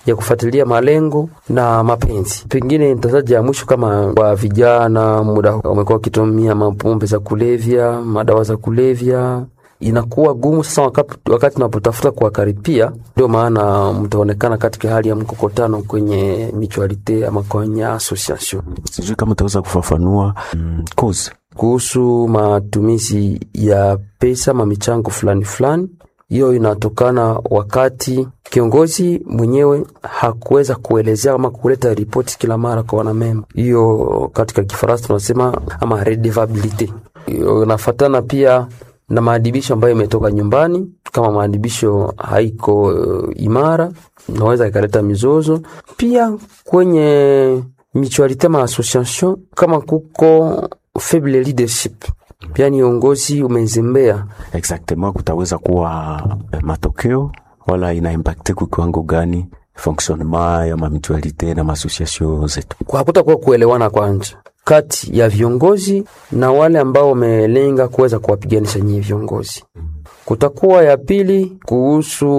ya kufuatilia malengo na mapenzi. Pengine nitataja ya mwisho kama kwa vijana, muda wamekuwa wakitumia mapombe za kulevya, madawa za kulevya inakuwa gumu sasa wakati, wakati unapotafuta kuwakaripia. Ndio maana mtaonekana katika hali ya mkokotano kwenye mutualite ama kwenye association. Sijui kama utaweza kufafanua mm, cause kuhusu matumizi ya pesa ma michango fulani fulani. Hiyo inatokana wakati kiongozi mwenyewe hakuweza kuelezea ama kuleta ripoti kila mara kwa wanamemba. Hiyo katika Kifaransa tunasema ama redevabilite. Hiyo inafatana pia na maadibisho ambayo imetoka nyumbani. Kama maadibisho haiko uh, imara, naweza ikaleta mizozo pia kwenye mutualite ma association, kama kuko faible leadership, pia ni uongozi umezembea. exactement kutaweza kuwa eh, matokeo wala ina impacte kwa kiwango gani fonctionnement ya mamitualite na maasociation zetu? Hakutakuwa kuelewana kwanza kati ya viongozi na wale ambao wamelenga kuweza kuwapiganisha nyinyi viongozi. Kutakuwa ya pili kuhusu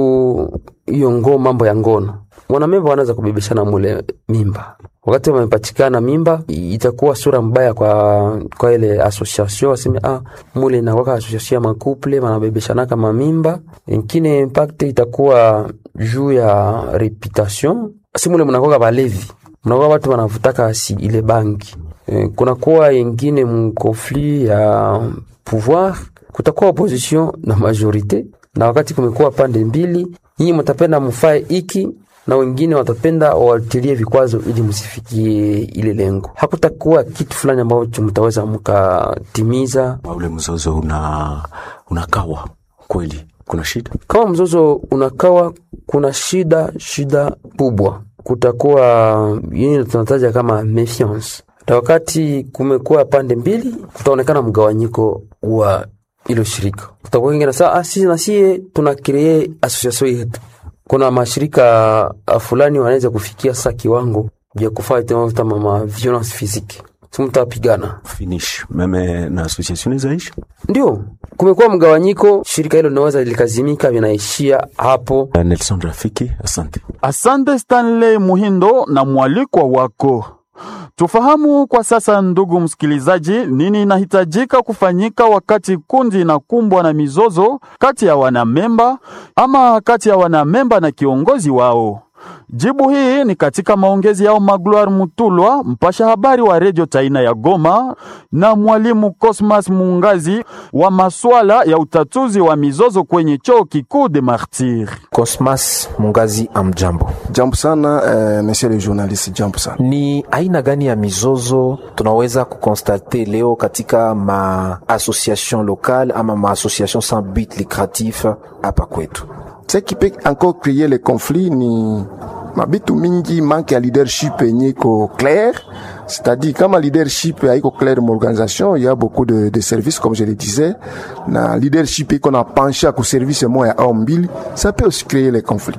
hiyo ngo mambo ya ngono, wanamemba wanaweza kubebeshana mule mimba. Wakati wamepatikana mimba, itakuwa sura mbaya kwa kwa ile association, waseme ah, mule inakuwa association ya makuple wanabebeshana kama mimba. Ingine impact itakuwa juu ya reputation, si mule mnakuwa balevi, mnakuwa watu wanavutaka si ile bangi kunakuwa yengine mkonflit ya pouvoir, kutakuwa opposition na majorite, na wakati kumekuwa pande mbili, nyinyi mtapenda mfae iki na wengine watapenda wawatilie vikwazo ili msifikie ile lengo. Hakutakuwa kitu fulani ambacho mtaweza mkatimiza. Ule mzozo una unakawa kweli, kuna shida Kama mzozo unakawa, kuna shida shida kubwa, kutakuwa yini tunataja kama méfiance na wakati kumekuwa pande mbili, kutaonekana mgawanyiko wa ilo shirika. Kutakuwa kingine saa ah, sisi na sie tuna kree association yetu. Kuna mashirika fulani wanaweza kufikia sasa kiwango vya kufanya tena kama ma violence physique, si mtapigana finish meme na association zaisha. Ndio kumekuwa mgawanyiko, shirika hilo linaweza likazimika, vinaishia hapo. Nelson Rafiki, asante. Asante Stanley Muhindo na mwalikwa wako. Tufahamu kwa sasa, ndugu msikilizaji, nini inahitajika kufanyika wakati kundi inakumbwa na mizozo kati ya wanamemba ama kati ya wanamemba na kiongozi wao. Jibu hii ni katika maongezi yao Magloire Mutulwa, mpasha habari wa redio Taina ya Goma, na mwalimu Cosmas Mungazi wa maswala ya utatuzi wa mizozo kwenye chuo kikuu de Martyr. Cosmas Mungazi, amjambo. Jambo sana eh, monsieur le journaliste, jambo sana. Ni aina gani ya mizozo tunaweza kukonstate leo katika ma association locale ama ma association sans but lucratif hapa kwetu? Ce qui peut encore créer les conflits ni mabitu mingi manque ya leadership yenye iko clair c'est-à-dire kama leadership haiko clair m'organisation il y a beaucoup de, de services comme je le disais na leadership iko na penche ku service moya au mbili ça peut aussi créer les conflits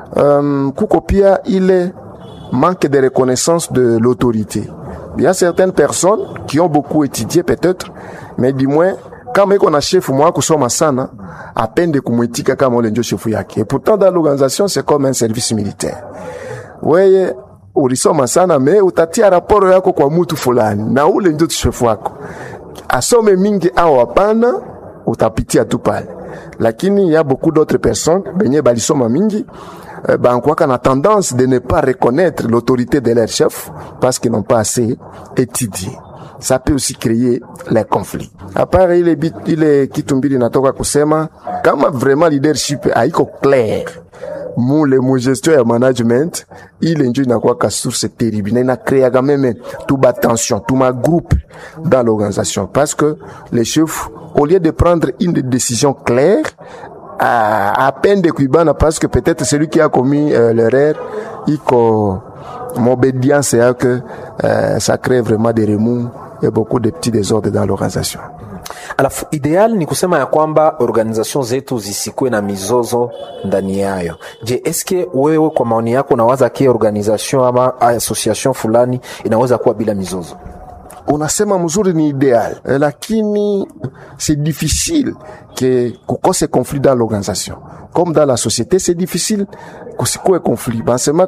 um, kuko pia ile manque de reconnaissance de l'autorité il y a certaines personnes qui ont beaucoup étudié peut-être mais du moins kama iko na chef mwa kusoma sana apende kumwitika kama ule ndio chefu yake. Et pourtant dans l'organisation c'est comme un service militaire. Weye ulisoma sana me utatia raporo yako kwa mutu fulani na ule ndio chefu wako, asome mingi au hapana, utapitia tu pale, lakini ya beaucoup d'autres personnes benye balisoma mingi eh, bankwaka na tendance de ne pas reconnaître l'autorité de leur chef parce qu'ils n'ont pas assez étudié ça peut aussi créer les conflits. Apart ile, bit, ile kitu mbili natoka kusema kama vraiment leadership haiko clair mule mugestion ya management ile njo inakuwaka source terrible na inakreaga meme tuba tension tuma groupe dans l'organisation parce que les chefs au lieu de prendre une décision claire à, à peine de kuibana parce que peut-être celui qui a commis euh, l'erreur iko m'obédience ya que euh, ça crée vraiment des remous et beaucoup de petits désordres dans l'organisation. Alafu ideal ni kusema ya kwamba organization zetu zisikuwe na mizozo ndani yayo. Je, eske wewe kwa maoni yako unawaza ke organization ama association fulani inaweza kuwa bila mizozo? unasema mzuri ni ideal eh, lakini c'est difficile que kukose conflit dans l'organisation comme dans la société c'est difficile kusikue conflit basema